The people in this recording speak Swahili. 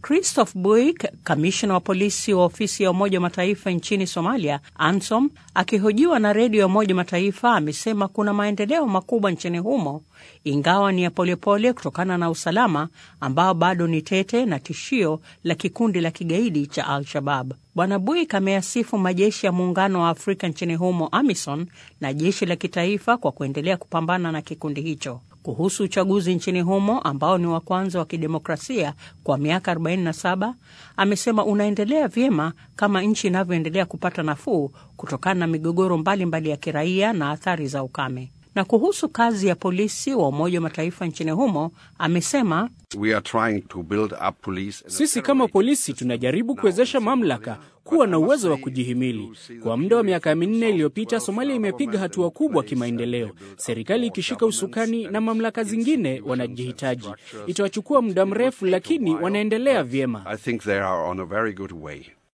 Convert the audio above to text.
Christoph Buik, kamishna wa polisi wa ofisi ya Umoja wa Mataifa nchini Somalia, ANSOM, akihojiwa na redio ya Umoja wa Mataifa amesema kuna maendeleo makubwa nchini humo, ingawa ni ya polepole kutokana na usalama ambao bado ni tete na tishio la kikundi la kigaidi cha Al-Shabab. Bwana Buik ameyasifu majeshi ya Muungano wa Afrika nchini humo, AMISON, na jeshi la kitaifa kwa kuendelea kupambana na kikundi hicho. Kuhusu uchaguzi nchini humo ambao ni wa kwanza wa kidemokrasia kwa miaka 47, amesema unaendelea vyema kama nchi inavyoendelea kupata nafuu kutokana na migogoro mbalimbali mbali ya kiraia na athari za ukame. Na kuhusu kazi ya polisi wa Umoja wa Mataifa nchini humo amesema We are trying to build up police. Sisi kama polisi tunajaribu kuwezesha mamlaka kuwa na uwezo wa kujihimili. Kwa muda wa miaka minne iliyopita, Somalia imepiga hatua kubwa kimaendeleo, serikali ikishika usukani na mamlaka zingine wanajihitaji. Itawachukua muda mrefu, lakini wanaendelea vyema. I think they are on a very good way.